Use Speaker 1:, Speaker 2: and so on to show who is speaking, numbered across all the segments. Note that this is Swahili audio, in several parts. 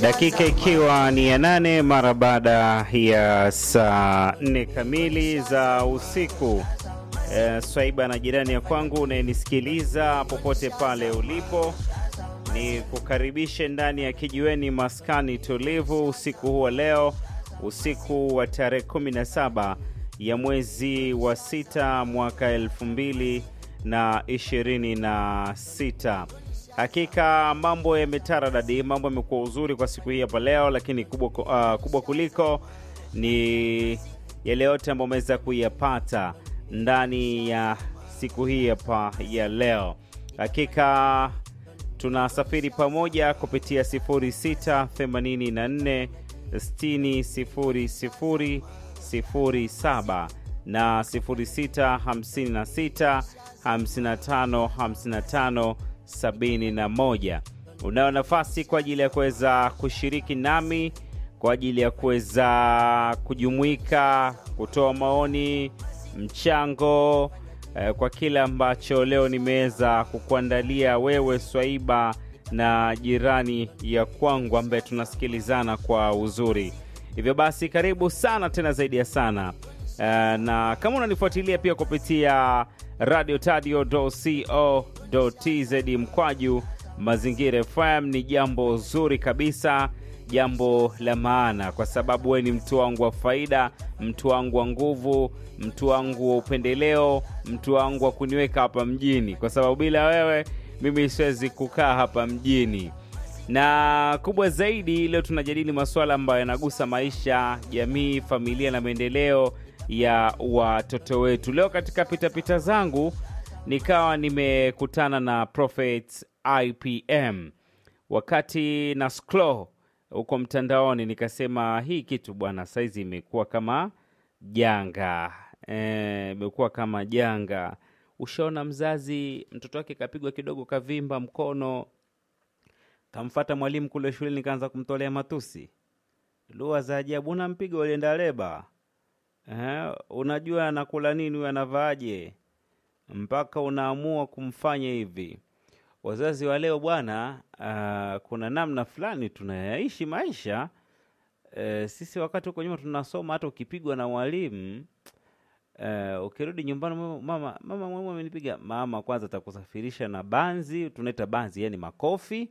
Speaker 1: dakika ikiwa ni ya nane mara baada ya saa nne kamili za usiku. E, swaiba na jirani ya kwangu unayenisikiliza popote pale ulipo, ni kukaribishe ndani ya kijiweni maskani tulivu usiku huu wa leo, usiku wa tarehe 17 ya mwezi wa sita mwaka elfu mbili na ishirini na sita. Hakika mambo yametaradadi, mambo yamekuwa uzuri kwa siku hii hapa leo, lakini kubwa, uh, kubwa kuliko ni yale yote ambayo umeweza kuyapata ndani ya siku hii hapa ya leo. Hakika tunasafiri pamoja kupitia 0684 60 07 na 0656 55 55 71. Unayo nafasi kwa ajili ya kuweza kushiriki nami kwa ajili ya kuweza kujumuika, kutoa maoni, mchango eh, kwa kile ambacho leo nimeweza kukuandalia wewe Swaiba na jirani ya kwangu ambaye tunasikilizana kwa uzuri. Hivyo basi karibu sana tena zaidi ya sana. Uh, na kama unanifuatilia pia kupitia radio tadio co tz mkwaju mazingira FM ni jambo zuri kabisa, jambo la maana, kwa sababu wewe ni mtu wangu wa faida, mtu wangu wa nguvu, mtu wangu wa upendeleo, mtu wangu wa kuniweka hapa mjini, kwa sababu bila wewe mimi siwezi kukaa hapa mjini na kubwa zaidi, leo tunajadili masuala ambayo yanagusa maisha, jamii, familia na maendeleo ya watoto wetu. Leo katika pitapita zangu nikawa nimekutana na Prophet IPM wakati na scroll huko mtandaoni, nikasema hii kitu bwana, saizi imekuwa kama janga e, imekuwa kama janga. Ushaona mzazi mtoto wake kapigwa kidogo, kavimba mkono kamfata mwalimu kule shuleni, kaanza kumtolea matusi, lugha za ajabu. Unampiga ulienda leba eh, unajua anakula nini huyu, anavaaje, mpaka unaamua kumfanya hivi. Wazazi wa leo bwana, uh, kuna namna fulani tunayaishi maisha uh, sisi wakati huko nyuma tunasoma, hata ukipigwa na mwalimu uh, ukirudi nyumbani, mama mama, mama mwalimu amenipiga, mama kwanza atakusafirisha na banzi, tunaita banzi, yani makofi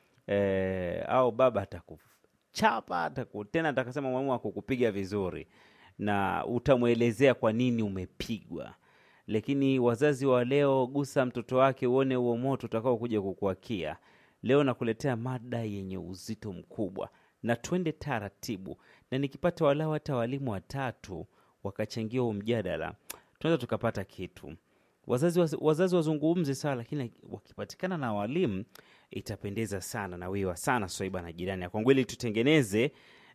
Speaker 1: Eh, au baba atakuchapa ataku, tena atakasema mwalimu akukupiga vizuri, na utamwelezea kwa nini umepigwa. Lakini wazazi wa leo, gusa mtoto wake uone huo moto utakao kuja kukuakia. Leo nakuletea mada yenye uzito mkubwa, na twende taratibu, na nikipata walau hata walimu watatu wakachangia huu mjadala, tunaweza tukapata kitu. Wazazi, wazazi wazungumze sawa, lakini wakipatikana na walimu itapendeza sana na wiwa sana Swaiba na jirani ya kwangu, ili tutengeneze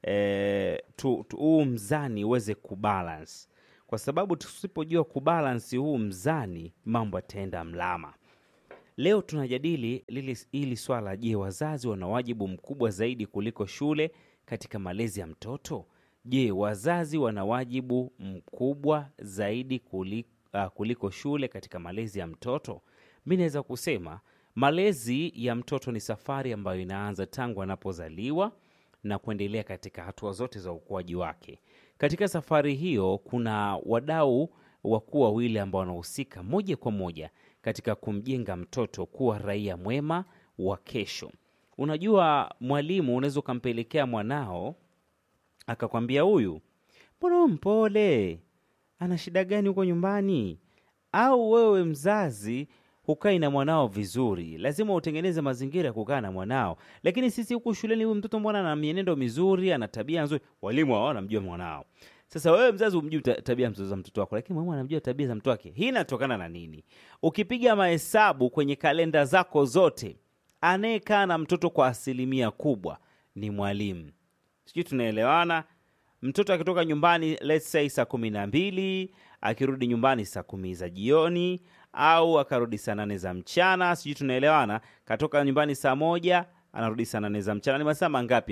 Speaker 1: eh, tu, tu, huu mzani uweze kubalance, kwa sababu tusipojua kubalance huu mzani mambo yataenda mlama. Leo tunajadili lili, hili swala. Je, wazazi wana wajibu mkubwa zaidi kuliko shule katika malezi ya mtoto? Je, wazazi wana wajibu mkubwa zaidi kuliko, uh, kuliko shule katika malezi ya mtoto? Mi naweza kusema malezi ya mtoto ni safari ambayo inaanza tangu anapozaliwa na kuendelea katika hatua zote za ukuaji wake. Katika safari hiyo, kuna wadau wakuu wawili ambao wanahusika moja kwa moja katika kumjenga mtoto kuwa raia mwema wa kesho. Unajua, mwalimu unaweza ukampelekea mwanao akakwambia, huyu mbona mpole, ana shida gani huko nyumbani? Au wewe mzazi hukai na mwanao vizuri, lazima utengeneze mazingira ya kukaa na mwanao. Lakini sisi huku shuleni, huyu mtoto mbona ana mienendo mizuri, ana tabia nzuri, walimu hao wanamjua mwanao. Sasa wewe mzazi humjui tabia za mtoto wako, lakini mwalimu anamjua tabia za mtoto wake. Hii inatokana na nini? Ukipiga mahesabu kwenye kalenda zako zote, anayekaa na mtoto kwa asilimia kubwa ni mwalimu. Sijui tunaelewana? Mtoto akitoka nyumbani let's say saa kumi na mbili akirudi nyumbani saa kumi za jioni au akarudi saa nane za mchana, sijui tunaelewana. Katoka nyumbani saa moja anarudi saa nane za mchana, ni masaa mangapi hayo?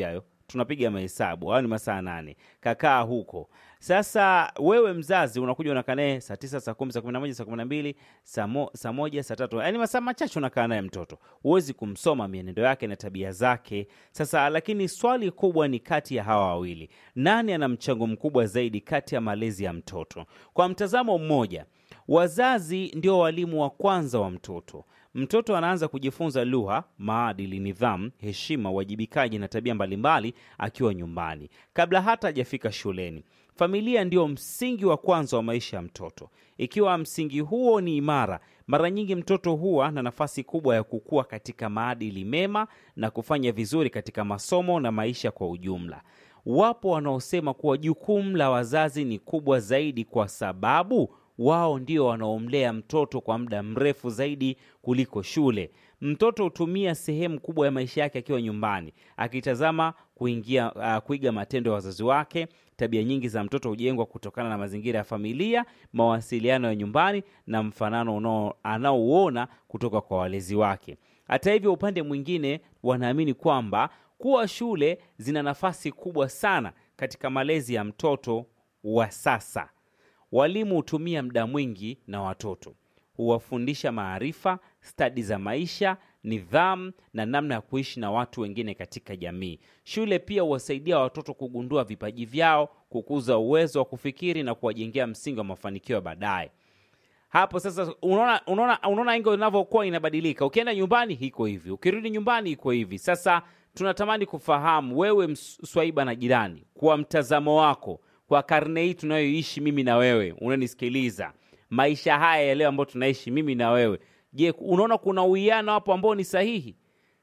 Speaker 1: tunapiga mahesabu au ni masaa nane kakaa huko sasa wewe mzazi unakuja unakaa naye saa tisa saa kumi saa kumi na moja saa kumi na mbili saa mo, saa moja saa tatu yaani masaa machache unakaa naye mtoto huwezi kumsoma mienendo yake na tabia zake sasa lakini swali kubwa ni kati ya hawa wawili nani ana mchango mkubwa zaidi kati ya malezi ya mtoto kwa mtazamo mmoja wazazi ndio walimu wa kwanza wa mtoto mtoto anaanza kujifunza lugha maadili nidhamu heshima uwajibikaji na tabia mbalimbali akiwa nyumbani kabla hata hajafika shuleni familia ndio msingi wa kwanza wa maisha ya mtoto ikiwa msingi huo ni imara mara nyingi mtoto huwa na nafasi kubwa ya kukua katika maadili mema na kufanya vizuri katika masomo na maisha kwa ujumla wapo wanaosema kuwa jukumu la wazazi ni kubwa zaidi kwa sababu wao ndio wanaomlea mtoto kwa muda mrefu zaidi kuliko shule mtoto hutumia sehemu kubwa ya maisha yake akiwa nyumbani akitazama kuingia uh, kuiga matendo ya wazazi wake tabia nyingi za mtoto hujengwa kutokana na mazingira ya familia mawasiliano ya nyumbani na mfanano unao- anaouona kutoka kwa walezi wake hata hivyo upande mwingine wanaamini kwamba kuwa shule zina nafasi kubwa sana katika malezi ya mtoto wa sasa walimu hutumia muda mwingi na watoto huwafundisha maarifa stadi za maisha nidhamu na namna ya kuishi na watu wengine katika jamii shule pia huwasaidia watoto kugundua vipaji vyao kukuza uwezo wa kufikiri na kuwajengea msingi wa mafanikio ya baadaye hapo sasa unaona unaona unaona ingo inavyokuwa inabadilika ukienda nyumbani iko hivi ukirudi nyumbani iko hivi sasa tunatamani kufahamu wewe ms- swaiba na jirani kwa mtazamo wako kwa karne hii tunayoishi mimi na wewe unanisikiliza maisha haya ya leo ambayo tunaishi mimi na wewe je unaona kuna uwiano hapo ambao ni sahihi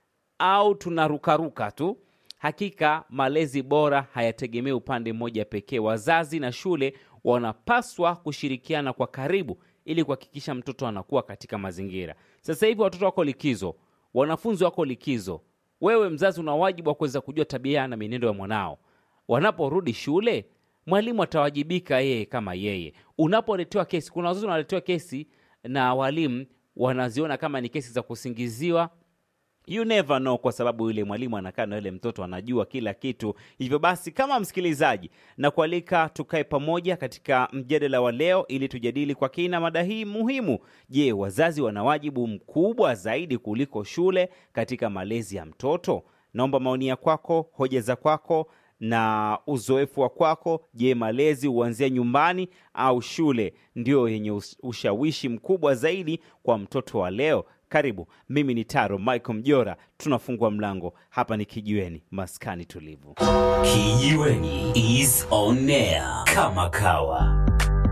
Speaker 1: au tunarukaruka tu hakika malezi bora hayategemei upande mmoja pekee wazazi na shule wanapaswa kushirikiana kwa karibu ili kuhakikisha mtoto anakuwa katika mazingira sasa hivi watoto wako likizo wanafunzi wako likizo wewe mzazi una wajibu wa kuweza kujua tabia na mienendo ya mwanao wanaporudi shule mwalimu atawajibika yeye kama yeye unapoletewa kesi kuna wazazi wanaletewa kesi na walimu wanaziona kama ni kesi za kusingiziwa you never know kwa sababu yule mwalimu anakaa na yule mtoto anajua kila kitu hivyo basi kama msikilizaji na kualika tukae pamoja katika mjadala wa leo ili tujadili kwa kina mada hii muhimu je wazazi wana wajibu mkubwa zaidi kuliko shule katika malezi ya mtoto naomba maoni ya kwako hoja za kwako na uzoefu wa kwako je malezi huanzia nyumbani au shule ndio yenye us- ushawishi mkubwa zaidi kwa mtoto wa leo karibu mimi ni taro michael mjora tunafungua mlango hapa ni kijiweni maskani tulivu
Speaker 2: Kijiweni is on air kama kawa.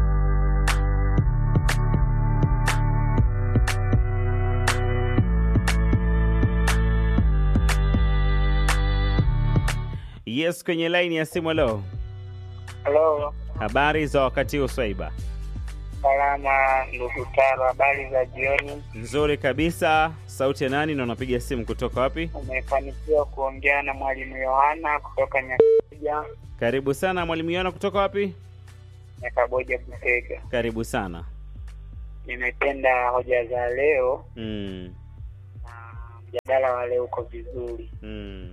Speaker 1: yes kwenye laini ya simu leo
Speaker 3: Halo,
Speaker 1: habari za wakati huu swaiba
Speaker 3: salama ndugu Taro, habari za jioni.
Speaker 1: nzuri kabisa sauti ya nani na unapiga simu kutoka wapi
Speaker 3: Umefanikiwa kuongea na mwalimu Yohana kutoka Nyakaboja,
Speaker 1: karibu sana mwalimu yona kutoka wapi
Speaker 3: Nyakaboja Busega.
Speaker 1: karibu sana
Speaker 3: Nimependa hoja za leo
Speaker 1: mm,
Speaker 3: na mjadala wa leo uko vizuri.
Speaker 1: mm,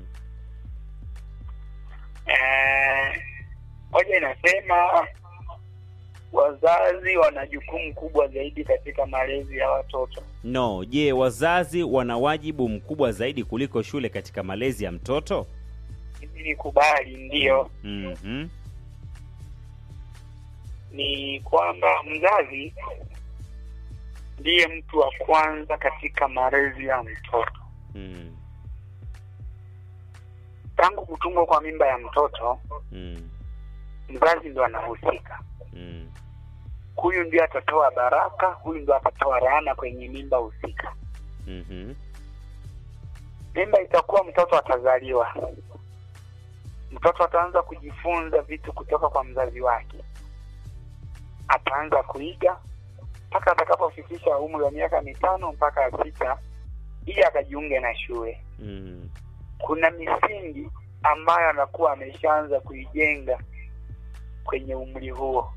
Speaker 3: Eh, hoja inasema wazazi wana jukumu kubwa zaidi katika malezi ya watoto.
Speaker 1: no je wazazi wana wajibu mkubwa zaidi kuliko shule katika malezi ya mtoto
Speaker 3: Hivi nikubali, ndiyo,
Speaker 1: mm-hmm.
Speaker 3: ni kwamba mzazi ndiye mtu wa kwanza katika malezi ya mtoto.
Speaker 1: mm,
Speaker 3: Tangu kutungwa kwa mimba ya mtoto,
Speaker 1: mm,
Speaker 3: mzazi ndo anahusika.
Speaker 1: mm,
Speaker 3: Huyu ndio atatoa baraka, huyu ndio atatoa laana kwenye mimba husika.
Speaker 1: mm-hmm.
Speaker 3: Mimba itakuwa, mtoto atazaliwa, mtoto ataanza kujifunza vitu kutoka kwa mzazi wake, ataanza kuiga mpaka atakapofikisha umri wa miaka mitano mpaka sita, ili akajiunge na shule.
Speaker 1: mm,
Speaker 3: kuna misingi ambayo anakuwa ameshaanza kuijenga kwenye umri huo.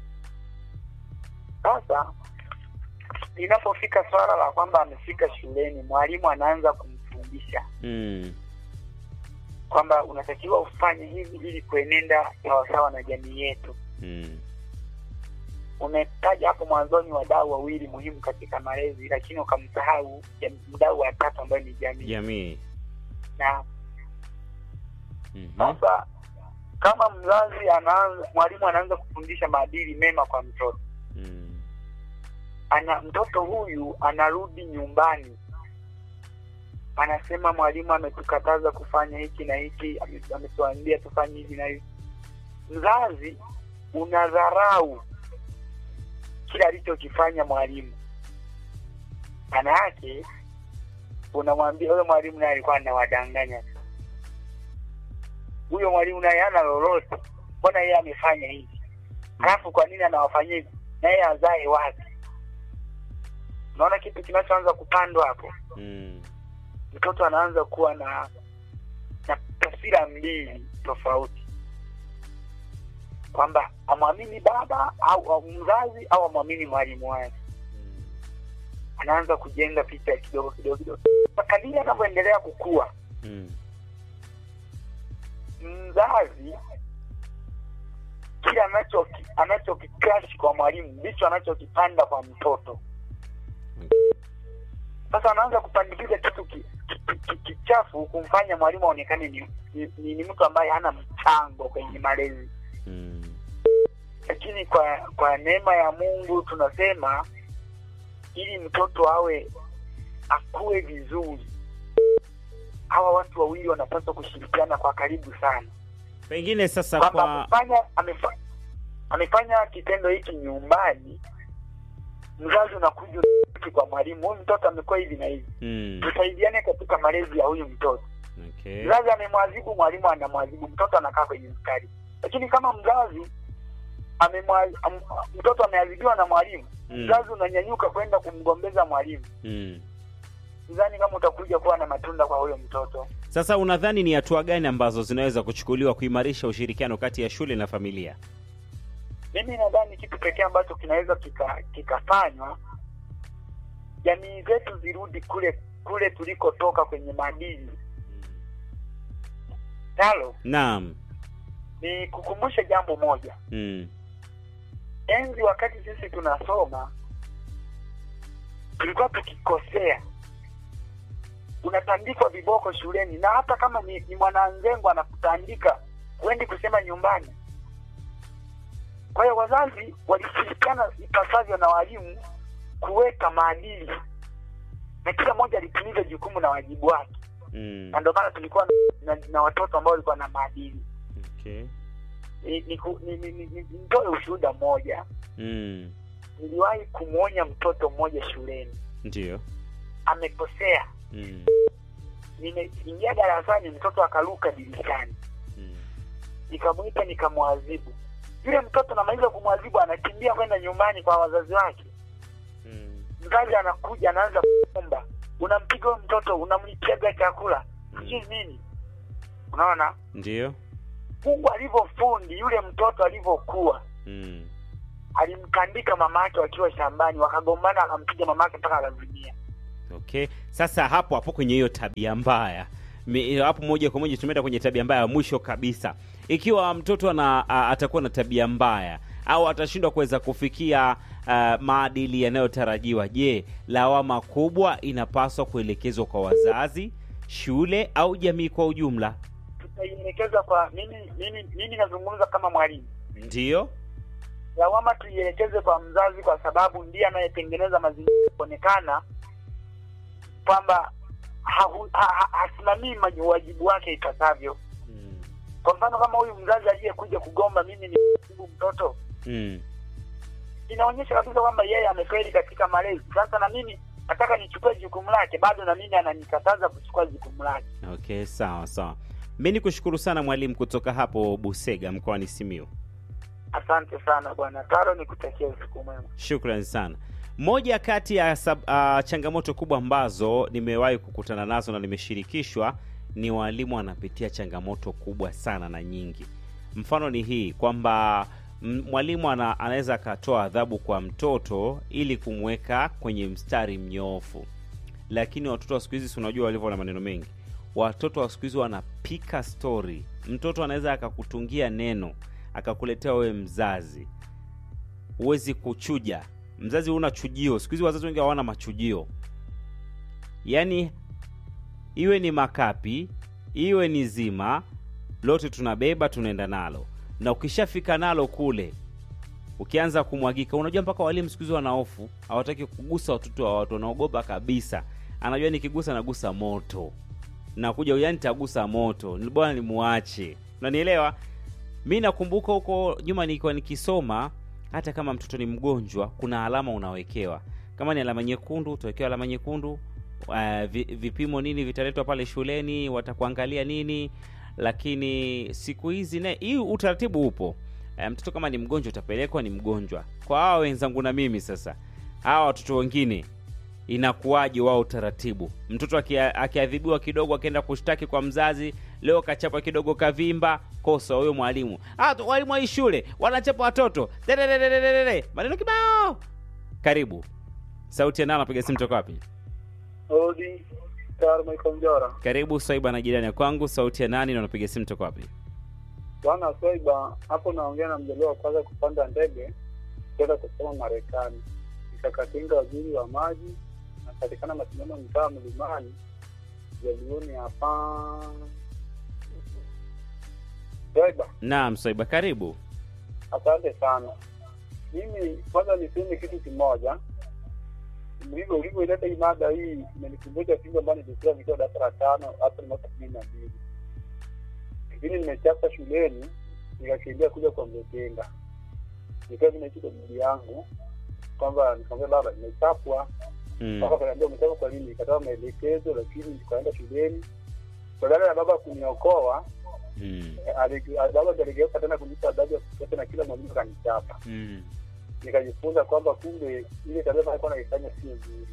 Speaker 3: Sasa linapofika swala la kwamba amefika shuleni, mwalimu anaanza kumfundisha,
Speaker 1: mm,
Speaker 3: kwamba unatakiwa ufanye hivi ili kuenenda sawasawa na jamii yetu.
Speaker 1: Mm.
Speaker 3: Umetaja hapo mwanzoni wadau wawili muhimu katika malezi, lakini ukamsahau jam- mdau wa tatu ambaye ni jamii.
Speaker 1: Jamii.
Speaker 3: Na
Speaker 1: Mhm.
Speaker 3: sasa kama mzazi anaanza, mwalimu anaanza kufundisha maadili mema kwa mtoto
Speaker 1: Mm.
Speaker 3: ana mtoto huyu anarudi nyumbani anasema mwalimu ametukataza kufanya hiki na hiki ame- ametuambia tufanye hivi na hivi mzazi unadharau kila alichokifanya mwalimu maana yake unamwambia huyo mwalimu naye alikuwa anawadanganya huyo mwalimu naye hana lolote mbona yeye amefanya hivi halafu kwa nini anawafanyia hivi na yeye azae wapi unaona kitu kinachoanza kupandwa hapo
Speaker 1: Mm.
Speaker 3: mtoto anaanza kuwa na na taswira mbili tofauti kwamba amwamini baba au, au mzazi au amwamini mwalimu wake
Speaker 1: Mm.
Speaker 3: anaanza kujenga picha kidogo kidogo kidogo kadiri anavyoendelea kukua
Speaker 1: Mm.
Speaker 3: mzazi kile anacho anachokikrash kwa mwalimu ndicho anachokipanda kwa mtoto sasa anaanza kupandikiza kitu ki- ki- ki- kichafu kumfanya mwalimu aonekane ni, ni, ni, ni mtu ambaye hana mchango kwenye malezi
Speaker 1: Mm.
Speaker 3: lakini kwa kwa neema ya mungu tunasema ili mtoto awe akue vizuri hawa watu wawili wanapaswa kushirikiana kwa karibu sana
Speaker 1: Pengine sasa
Speaker 3: kwamba
Speaker 1: kwa
Speaker 3: amefanya amefa, amefanya kitendo hiki nyumbani mzazi unakuja unarudi kwa mwalimu huyu mtoto amekuwa hivi na hivi
Speaker 1: mm.
Speaker 3: tusaidiane katika malezi ya huyu mtoto
Speaker 1: Okay.
Speaker 3: mzazi amemwadhibu mwalimu anamwadhibu mtoto anakaa kwenye mstari lakini kama mzazi amemwa, am, mtoto ameadhibiwa na mwalimu
Speaker 1: Mm.
Speaker 3: mzazi unanyanyuka kwenda kumgombeza mwalimu
Speaker 1: Mm.
Speaker 3: sidhani kama utakuja kuwa na matunda kwa huyo mtoto
Speaker 1: Sasa unadhani ni hatua gani ambazo zinaweza kuchukuliwa kuimarisha ushirikiano kati ya shule na familia?
Speaker 3: mimi nadhani kitu pekee ambacho kinaweza kika- kikafanywa jamii zetu zirudi kule kule tulikotoka kwenye maadili nalo
Speaker 1: Naam.
Speaker 3: ni kukumbusha jambo moja
Speaker 1: Mm.
Speaker 3: enzi wakati sisi tunasoma tulikuwa tukikosea unatandikwa viboko shuleni na hata kama ni, ni mwananzengo anakutandika huendi kusema nyumbani kwa hiyo wazazi walishirikiana ipasavyo na walimu kuweka maadili na kila mmoja alitimiza jukumu na wajibu wake
Speaker 1: Mm.
Speaker 3: na ndio maana tulikuwa na, na, na watoto ambao walikuwa na maadili
Speaker 1: Okay.
Speaker 3: ni, ni, ku- ni, ni, ni, ni, nitoe ushuhuda mmoja
Speaker 1: Mm.
Speaker 3: niliwahi kumwonya mtoto mmoja shuleni
Speaker 1: Ndio.
Speaker 3: amekosea
Speaker 1: Mm.
Speaker 3: nimeingia darasani mtoto akaruka dirishani
Speaker 1: Mm.
Speaker 3: nikamwita nikamwadhibu yule mtoto namaliza kumwadhibu anakimbia kwenda nyumbani kwa wazazi wake
Speaker 1: Mm.
Speaker 3: mzazi anakuja anaanza kuomba unampiga huyo mtoto unamlipega chakula sijui nini unaona
Speaker 1: Ndio.
Speaker 3: mungu alivyofundi yule mtoto alivyokuwa
Speaker 1: Mm.
Speaker 3: alimtandika mama yake wakiwa shambani wakagombana akampiga mama yake mpaka akazimia
Speaker 1: Okay. Sasa hapo hapo kwenye hiyo tabia mbaya Mi- hapo moja kwa moja tumeenda kwenye tabia mbaya ya mwisho kabisa. Ikiwa mtoto ana a, atakuwa na tabia mbaya au atashindwa kuweza kufikia uh, maadili yanayotarajiwa, je, lawama kubwa inapaswa kuelekezwa kwa wazazi, shule au jamii kwa ujumla?
Speaker 3: tutaielekeza kwa mimi mimi mimi nazungumza kama mwalimu
Speaker 1: Ndiyo.
Speaker 3: lawama tuielekeze kwa mzazi kwa sababu ndiye anayetengeneza mazingira ya kuonekana kwamba hahu- ha- ha- hasimamii maju- wajibu wake ipasavyo
Speaker 1: Mm.
Speaker 3: kwa mfano kama huyu mzazi aliyekuja kugomba mimi ni mjibu mtoto
Speaker 1: Mm.
Speaker 3: inaonyesha kabisa kwamba yeye amefeli katika malezi sasa na mimi nataka nichukue jukumu lake bado na mimi ananikataza kuchukua jukumu lake
Speaker 1: Okay, sawa sawa. Mi ni kushukuru sana mwalimu kutoka hapo Busega mkoani Simiyu.
Speaker 3: asante sana bwana taro nikutakia usiku mwema
Speaker 1: Shukran sana. Moja kati ya sab, uh, changamoto kubwa ambazo nimewahi kukutana nazo na nimeshirikishwa ni walimu wanapitia changamoto kubwa sana na nyingi. Mfano ni hii kwamba m- mwalimu ana, anaweza akatoa adhabu kwa mtoto ili kumweka kwenye mstari mnyoofu, lakini watoto wa siku hizi si unajua walivyo na maneno mengi, watoto wa siku hizi wanapika stori mtoto anaweza akakutungia neno akakuletea wewe mzazi huwezi kuchuja mzazi huna chujio siku hizi wazazi wengi hawana machujio yaani iwe ni makapi iwe ni zima lote tunabeba tunaenda nalo na ukishafika nalo kule ukianza kumwagika unajua mpaka walimu siku hizi wana hofu hawataki kugusa watoto wa watu wanaogopa kabisa anajua nikigusa nagusa moto nakuja yani tagusa moto ni bora nimuache unanielewa mi nakumbuka huko nyuma nilikuwa nikisoma hata kama mtoto ni mgonjwa kuna alama unawekewa kama ni alama nyekundu utawekewa alama nyekundu uh, vi, vipimo nini vitaletwa pale shuleni watakuangalia nini lakini siku hizi ne hii utaratibu upo uh, mtoto kama ni mgonjwa utapelekwa ni mgonjwa kwa hawa wenzangu na mimi sasa hawa watoto wengine inakuwaje wao utaratibu mtoto akia- akiadhibiwa kidogo akienda kushtaki kwa mzazi leo kachapa kidogo kavimba kosa huyo mwalimu ah, tu- walimu wa hii shule wanachapa watoto Dedededededede. maneno kibao karibu sauti ya nani anapiga simu toka wapi
Speaker 3: Odi Taro Michael Njora.
Speaker 1: karibu swaiba na jirani ya kwangu sauti ya nani na unapiga simu toka wapi
Speaker 3: Bwana Swaiba, hapo naongea na mjaliwa wa kwanza kupanda ndege kwenda kusoma Marekani. Nikakatinga waziri wa maji, napatikana mashindano mtaa mlimani jalioni hapa. Swaiba,
Speaker 1: naam swaiba karibu
Speaker 3: asante sana. Mimi kwanza niseme kitu kimoja, ulivyo ulivyoileta hii mada hii imenikumbusha siku ambayo nilikuwa nikiwa darasa la tano hapa ni mwaka kumi na mbili lakini nimechapa shuleni nikakimbia kuja kwa mzetenga nikiwa nimeishi kwa bibi yangu kwamba nikamwambia baba nimechapwa
Speaker 1: mm.
Speaker 3: mpaka kaniambia umechapwa kwa nini nikatoa maelekezo lakini nikaenda shuleni badala ya baba kuniokoa
Speaker 1: Mm.
Speaker 3: eh, ali- baba ndiye aligeuka tena kunipa adhabu ya kutosha na kila mwalimu kanichapa
Speaker 1: Mm.
Speaker 3: nikajifunza kwamba kumbe ile tabia ambayo alikuwa naifanya sio nzuri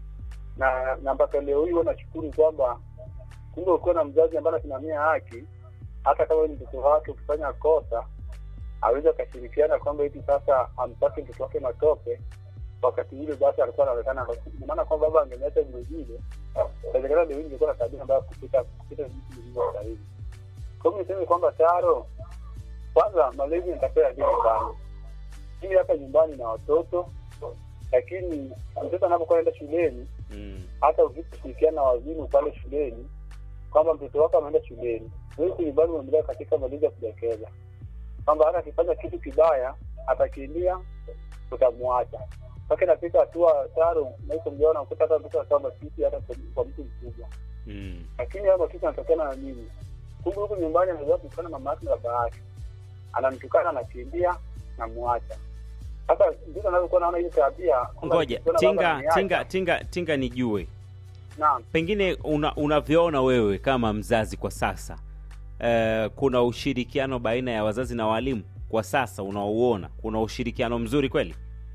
Speaker 3: na na mpaka leo hii huwa nashukuru kwamba kumbe ukiwa na mzazi ambaye anasimamia haki hata kama wewe ni mtoto wake ukifanya kosa aweze akashirikiana kwamba hivi sasa ampate mtoto wake matope wakati ule basi alikuwa anaonekana Ina maana kwamba baba angemeacha vile vile inawezekana leo hii ningekuwa na tabia ambayo kupita kupita vitu vilivyo sahihi kwa hiyo niseme kwamba taro kwanza malezi nitakuwa ya dini sana mimi hapa nyumbani na watoto lakini mtoto anapokuwa anaenda shuleni
Speaker 1: Mm.
Speaker 3: hata ukishirikiana na wazimu pale shuleni kwamba mtoto wako ameenda shuleni wewe nyumbani unaendelea katika malezi ya kudekeza kwamba hata akifanya kitu kibaya atakimbia utamwacha mpaka inafika hatua taro naiko mjaona ukuta hata mtoto akawa matiti hata kwa- kwa mtu mkubwa
Speaker 1: Mm.
Speaker 3: lakini hayo matiti yanatokana na nini kumbe huku nyumbani ameweza kutukana mama yake na baba yake anamtukana anakimbia namwacha sasa ndio anavyokuwa naona hiyo tabia kwamba
Speaker 1: ngoja
Speaker 3: nikiona baba
Speaker 1: tinga
Speaker 3: ananiacha,
Speaker 1: tinga tinga tinga nijue
Speaker 3: naam
Speaker 1: pengine una, unavyoona wewe kama mzazi kwa sasa uh, kuna ushirikiano baina ya wazazi na walimu kwa sasa unaouona kuna ushirikiano mzuri kweli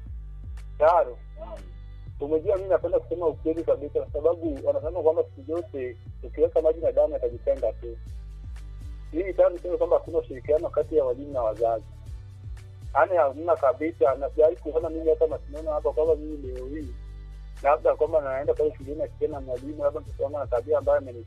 Speaker 3: tayari umejua mi napenda kusema ukweli kabisa kwa sababu wanasema kwamba siku zote ukiweka maji na damu yatajitenga tu mimi tayari niseme kwamba hakuna ushirikiano kati ya walimu na wazazi yaani hamna kabisa na sijawahi kuona mimi hata mashindano hapa kwamba mimi leo hii labda kwamba naenda pale shuleni akienda na mwalimu labda mtoto wangu ana tabia ambayo ameni